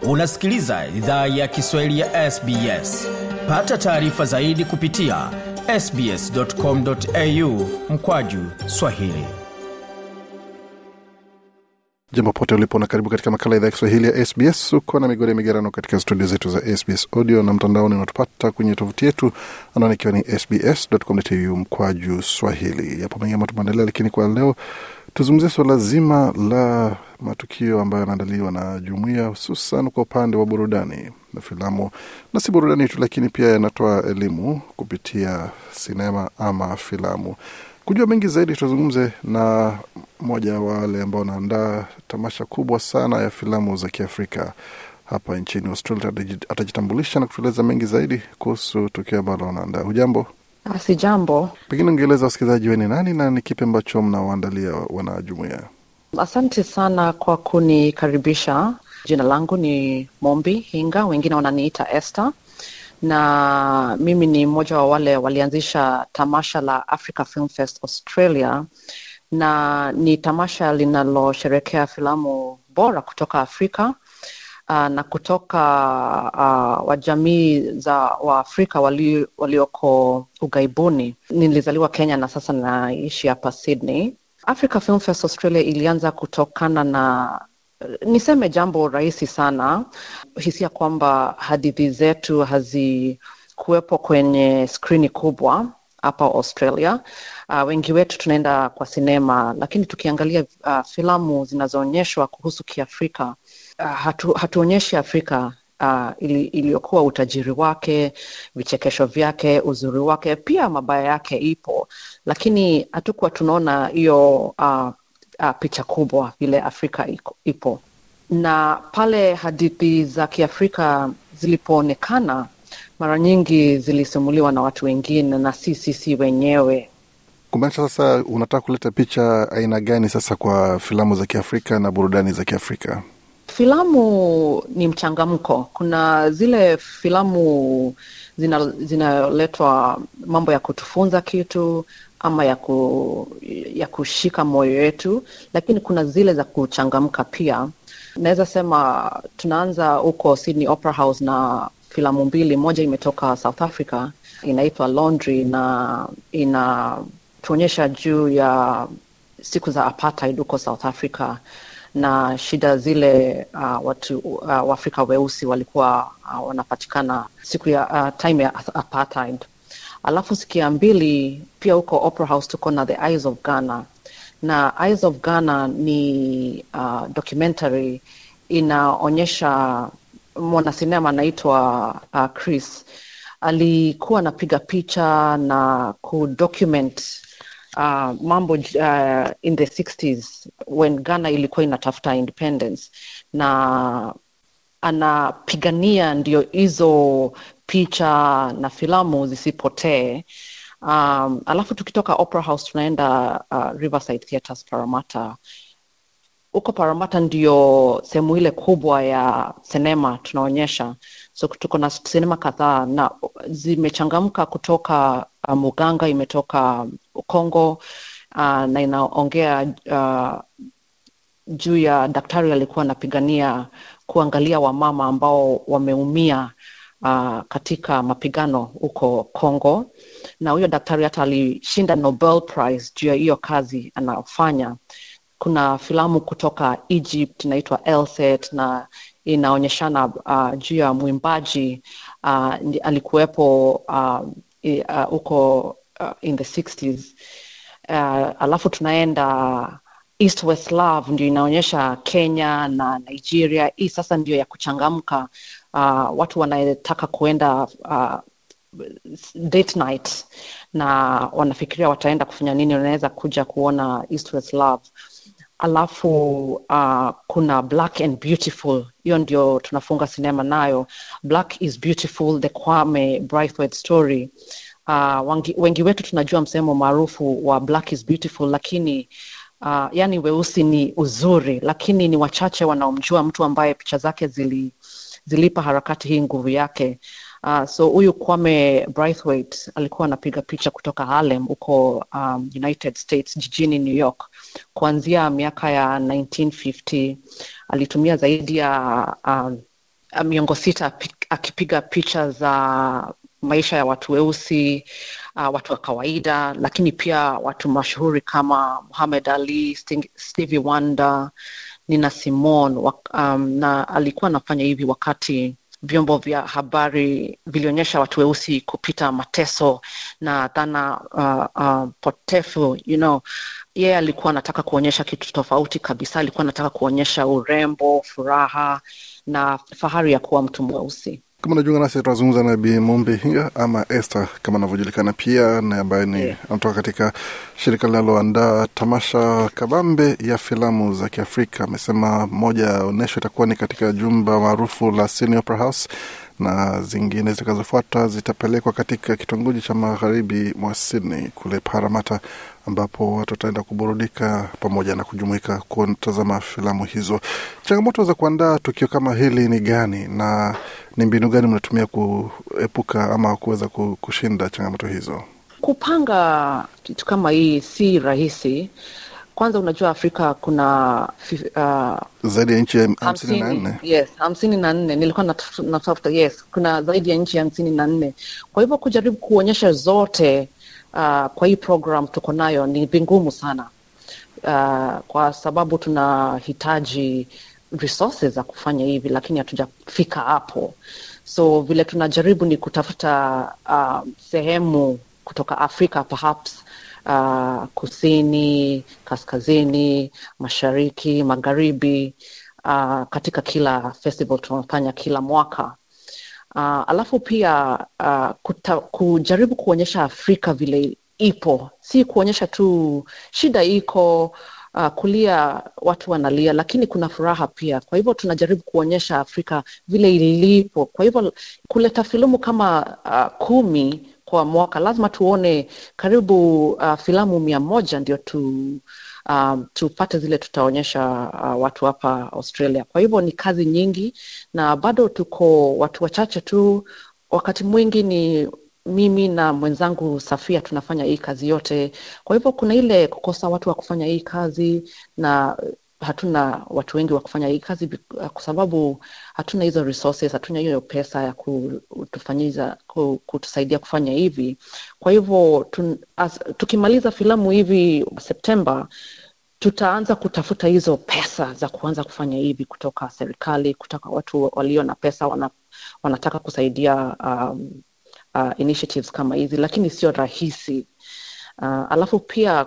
unasikiliza idhaa ya kiswahili ya sbs pata taarifa zaidi kupitia sbscomau mkwaju swahili jambo pote ulipo na karibu katika makala idhaa ya kiswahili ya sbs uko na migode migerano katika studio zetu za sbs audio na mtandaoni unatupata kwenye tovuti yetu anaona ikiwa ni sbs.com.au mkwaju swahili yapo mengi ambayo tumeandalia lakini kwa leo tuzungumzie suala zima la matukio ambayo yanaandaliwa na jumuia hususan kwa upande wa burudani na filamu na si burudani tu lakini pia yanatoa elimu kupitia sinema ama filamu kujua mengi zaidi tuzungumze na mmoja wa wale ambao wanaandaa tamasha kubwa sana ya filamu za kiafrika hapa nchini australia atajitambulisha na kutueleza mengi zaidi kuhusu tukio ambalo wanaandaa hujambo Si jambo. pengine ungeeleza wasikilizaji weni nani na ni kipi ambacho mnawaandalia wanajumuia Asante sana kwa kunikaribisha. Jina langu ni Mombi Hinga, wengine wananiita Esther, na mimi ni mmoja wa wale walianzisha tamasha la Africa Film Fest Australia, na ni tamasha linalosherekea filamu bora kutoka Afrika uh, na kutoka uh, wajamii za Waafrika wali, walioko ughaibuni. Nilizaliwa Kenya na sasa naishi hapa Sydney. Africa Film Fest Australia ilianza kutokana na niseme jambo rahisi sana, hisia kwamba hadithi zetu hazikuwepo kwenye skrini kubwa hapa Australia. Uh, wengi wetu tunaenda kwa sinema, lakini tukiangalia uh, filamu zinazoonyeshwa kuhusu Kiafrika uh, hatu, hatuonyeshi Afrika uh, ili, iliyokuwa utajiri wake, vichekesho vyake, uzuri wake, pia mabaya yake ipo, lakini hatukuwa tunaona hiyo uh, uh, picha kubwa vile Afrika iko, ipo. Na pale hadithi za Kiafrika zilipoonekana, mara nyingi zilisimuliwa na watu wengine na si sisi wenyewe. kumaanisha sasa unataka kuleta picha aina gani sasa kwa filamu za kiafrika na burudani za kiafrika Filamu ni mchangamko. Kuna zile filamu zina- zinaletwa mambo ya kutufunza kitu ama ya, ku, ya kushika moyo yetu, lakini kuna zile za kuchangamka pia. Naweza sema tunaanza huko Sydney Opera House na filamu mbili, moja imetoka South Africa inaitwa Laundry na inatuonyesha juu ya siku za apartheid huko South Africa na shida zile uh, watu uh, Waafrika weusi walikuwa uh, wanapatikana siku ya uh, time ya apartheid. Alafu siku ya mbili pia huko Opera House tuko na The Eyes of Ghana, na Eyes of Ghana ni uh, documentary inaonyesha mwanasinema anaitwa uh, Chris alikuwa anapiga picha na kudocument uh, mambo uh, in the 60s when Ghana ilikuwa inatafuta independence na anapigania ndio hizo picha na filamu zisipotee. Um, alafu tukitoka Opera House tunaenda uh, Riverside Theatres Parramatta. Huko Parramatta ndio sehemu ile kubwa ya sinema tunaonyesha, so tuko na sinema kadhaa na zimechangamka kutoka uh, Muganga, imetoka Kongo uh, na inaongea uh, juu ya daktari alikuwa anapigania kuangalia wamama ambao wameumia uh, katika mapigano huko Kongo, na huyo daktari hata alishinda Nobel Prize juu ya hiyo kazi anayofanya. Kuna filamu kutoka Egypt inaitwa Elset na inaonyeshana uh, juu ya mwimbaji uh, alikuwepo huko uh, uh, in the 60s uh, alafu tunaenda East West Love ndio inaonyesha Kenya na Nigeria. Hii sasa ndio ya kuchangamka, uh, watu wanataka kuenda uh, date night na wanafikiria wataenda kufanya nini, wanaweza kuja kuona East West Love. Alafu uh, kuna Black and Beautiful, hiyo ndio tunafunga sinema nayo. Black is Beautiful, the Kwame Braithwaite story. Uh, wengi, wengi wetu tunajua msemo maarufu wa Black is Beautiful, lakini uh, yani weusi ni uzuri, lakini ni wachache wanaomjua mtu ambaye picha zake zili, zilipa harakati hii nguvu yake. Uh, so huyu Kwame Braithwaite alikuwa anapiga picha kutoka Harlem huko um, United States jijini New York kuanzia miaka ya 1950 alitumia zaidi ya um, miongo sita akipiga picha za maisha ya watu weusi uh, watu wa kawaida lakini pia watu mashuhuri kama Muhammad Ali, Stevie Wonder, Nina Simone um, na alikuwa anafanya hivi wakati vyombo vya habari vilionyesha watu weusi kupita mateso na dhana uh, uh, potefu you know yeye yeah, alikuwa anataka kuonyesha kitu tofauti kabisa alikuwa anataka kuonyesha urembo furaha na fahari ya kuwa mtu mweusi kama unajiunga nasi tunazungumza na Bi Mumbi Hinga ama Esther kama anavyojulikana pia, na ambaye ni yeah, anatoka katika shirika linaloandaa tamasha kabambe ya filamu za Kiafrika. Amesema moja ya onyesho itakuwa ni katika jumba maarufu la Sydney Opera House na zingine zitakazofuata zitapelekwa katika kitongoji cha magharibi mwa Sydney kule Parramatta, ambapo watu wataenda kuburudika pamoja na kujumuika kutazama filamu hizo. Changamoto za kuandaa tukio kama hili ni gani na ni mbinu gani mnatumia kuepuka ama kuweza kushinda changamoto hizo? Kupanga kitu kama hii si rahisi. Kwanza unajua Afrika kuna uh, zaidi ya nchi hamsini na nne yes, hamsini na nne nilikuwa natafuta yes, kuna zaidi ya nchi hamsini na nne kwa hivyo kujaribu kuonyesha zote uh, kwa hii program tuko nayo ni vingumu sana uh, kwa sababu tunahitaji resources za kufanya hivi, lakini hatujafika hapo. So vile tunajaribu ni kutafuta uh, sehemu kutoka Afrika perhaps uh, kusini, kaskazini, mashariki, magharibi uh, katika kila festival tunafanya kila mwaka. Uh, alafu pia uh, kuta, kujaribu kuonyesha Afrika vile ipo, si kuonyesha tu shida iko uh, kulia watu wanalia, lakini kuna furaha pia. Kwa hivyo tunajaribu kuonyesha Afrika vile ilipo. Kwa hivyo kuleta filamu kama uh, kumi kwa mwaka lazima tuone karibu uh, filamu mia moja ndio tu um, tupate zile tutaonyesha uh, watu hapa Australia. Kwa hivyo ni kazi nyingi, na bado tuko watu wachache tu. Wakati mwingi ni mimi na mwenzangu Safia tunafanya hii kazi yote. Kwa hivyo kuna ile kukosa watu wa kufanya hii kazi na hatuna watu wengi wa kufanya hii kazi kwa sababu hatuna hizo resources, hatuna hiyo pesa ya kutufanyiza kutusaidia kufanya hivi. Kwa hivyo tun, as, tukimaliza filamu hivi Septemba tutaanza kutafuta hizo pesa za kuanza kufanya hivi kutoka serikali, kutoka watu walio na pesa wana, wanataka kusaidia um, uh, initiatives kama hizi, lakini sio rahisi. Uh, alafu pia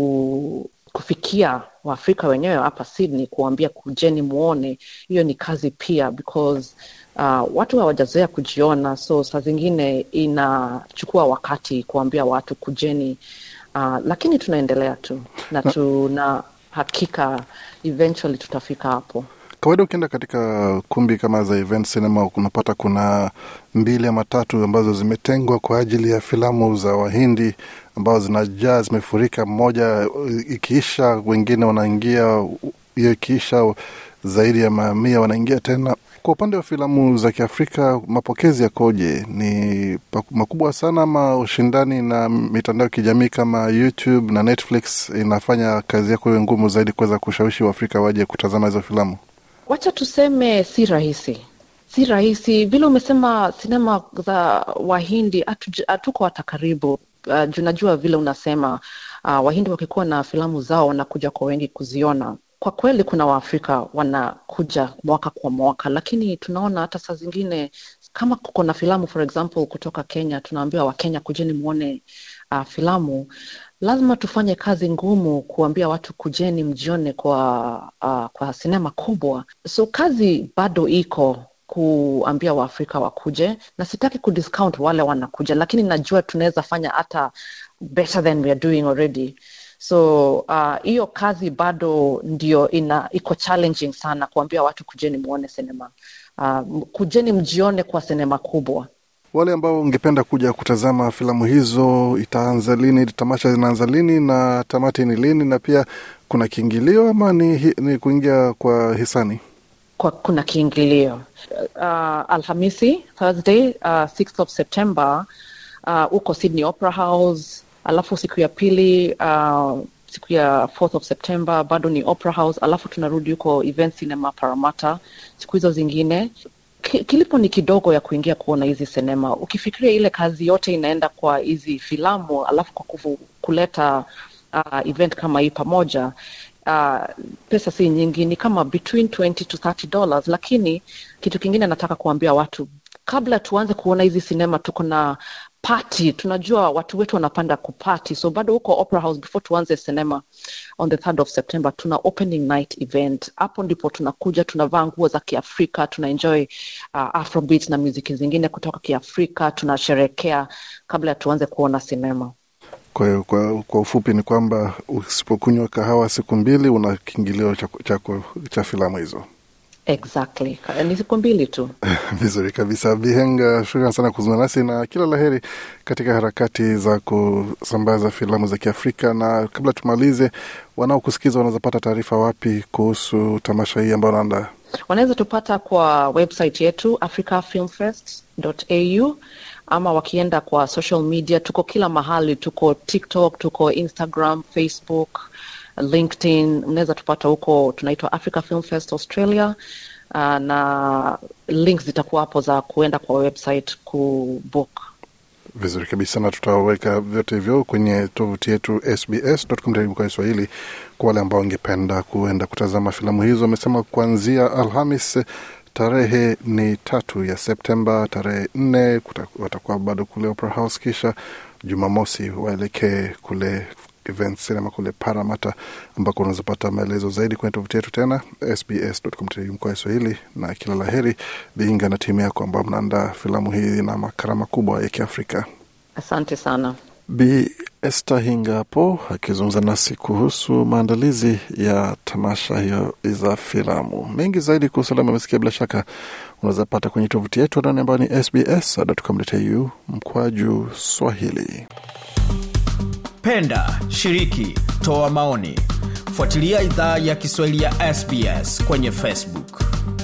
ku, kufikia Waafrika wenyewe hapa Sydney, kuambia kujeni muone, hiyo ni kazi pia because uh, watu hawajazoea kujiona, so saa zingine inachukua wakati kuambia watu kujeni, uh, lakini tunaendelea tu na tuna hakika eventually tutafika hapo. Kawaida ukienda katika kumbi kama za event cinema unapata kuna mbili ama tatu ambazo zimetengwa kwa ajili ya filamu za Wahindi ambazo zinajaa zimefurika. Mmoja ikiisha, wengine wanaingia, hiyo ikiisha, zaidi ya mamia wanaingia tena. Kwa upande wa filamu za Kiafrika, mapokezi yakoje? Ni makubwa sana ama ushindani na mitandao ya kijamii kama YouTube na Netflix inafanya kazi yako iwe ngumu zaidi kuweza kushawishi Waafrika waje kutazama hizo filamu? Wacha tuseme si rahisi, si rahisi vile umesema. Sinema za Wahindi hatuko hata karibu. Uh, junajua vile unasema uh, Wahindi wakikuwa na filamu zao wanakuja kwa wengi kuziona. Kwa kweli kuna Waafrika wanakuja mwaka kwa mwaka, lakini tunaona hata saa zingine kama kuko na filamu for example kutoka Kenya, tunaambiwa Wakenya kujeni mwone uh, filamu lazima tufanye kazi ngumu kuambia watu kujeni mjione kwa uh, kwa sinema kubwa. So kazi bado iko kuambia Waafrika wakuje, na sitaki kudiscount wale wanakuja, lakini najua tunaweza fanya hata better than we are doing already. So hiyo uh, kazi bado ndio ina iko challenging sana kuambia watu kujeni muone sinema uh, kujeni mjione kwa sinema kubwa. Wale ambao ungependa kuja kutazama filamu hizo, itaanza lini? Tamasha zinaanza lini na tamati ni lini? Na pia kuna kiingilio ama ni, ni kuingia kwa hisani? Kwa, kuna kiingilio uh, Alhamisi Thursday uh, 6th of September huko uh, Sydney Opera House, alafu siku ya pili uh, siku ya 4th of September bado ni Opera House, alafu tunarudi huko Event Cinema Parramatta siku hizo zingine ki- kilipo ni kidogo ya kuingia kuona hizi sinema. Ukifikiria ile kazi yote inaenda kwa hizi filamu, alafu kwa kufu, kuleta uh, event kama hii pamoja uh, pesa si nyingi, ni kama between 20 to 30 dollars. Lakini kitu kingine nataka kuambia watu, kabla tuanze kuona hizi sinema, tuko na party. Tunajua watu wetu wanapanda kupati, so bado huko Opera House before tuanze sinema on the 3rd of September tuna opening night event. Hapo ndipo tunakuja, tunavaa nguo za Kiafrika, tuna enjoy uh, afrobeat na muziki zingine kutoka Kiafrika, tunasherekea kabla ya tuanze kuona sinema. Kwa hiyo kwa, kwa ufupi ni kwamba usipokunywa kahawa siku mbili una kiingilio cha, cha, cha filamu hizo. Exactly, ni siku mbili tu. Vizuri kabisa, Bihenga, shukran sana kuzungumza nasi na kila laheri katika harakati za kusambaza filamu za Kiafrika. Na kabla tumalize, wanaokusikiza wanaweza pata taarifa wapi kuhusu tamasha hii ambayo naandaa? Wanaweza tupata kwa website yetu africafilmfest.au ama wakienda kwa social media, tuko kila mahali, tuko TikTok, tuko Instagram, Facebook, LinkedIn. Mnaweza tupata huko, tunaitwa Africa Film Fest Australia. Uh, na links zitakuwa hapo za kuenda kwa website kubook. Vizuri kabisa, na tutaweka vyote hivyo kwenye tovuti yetu sbs.com kwa Kiswahili kwa wale ambao wangependa kuenda kutazama filamu hizo. Amesema kuanzia Alhamis tarehe ni tatu ya Septemba, tarehe nne watakuwa bado kule Opera House, kisha Jumamosi waelekee kule Event Cinema kule Paramata, ambako unaweza pata maelezo zaidi kwenye tovuti yetu tena sbs.com kwa Kiswahili. Na kila laheri Biinga na timu yako ambao mnaandaa filamu hii na makarama kubwa ya Kiafrika. Asante sana. Bi Esther Hinga hapo akizungumza nasi kuhusu maandalizi ya tamasha hiyo za filamu. Mengi zaidi kuhusu alama amesikia, bila shaka unaweza pata kwenye tovuti yetu anani ambayo ni sbs.com.au mkwaju Swahili. Penda, shiriki, toa maoni, fuatilia idhaa ya Kiswahili ya SBS kwenye Facebook.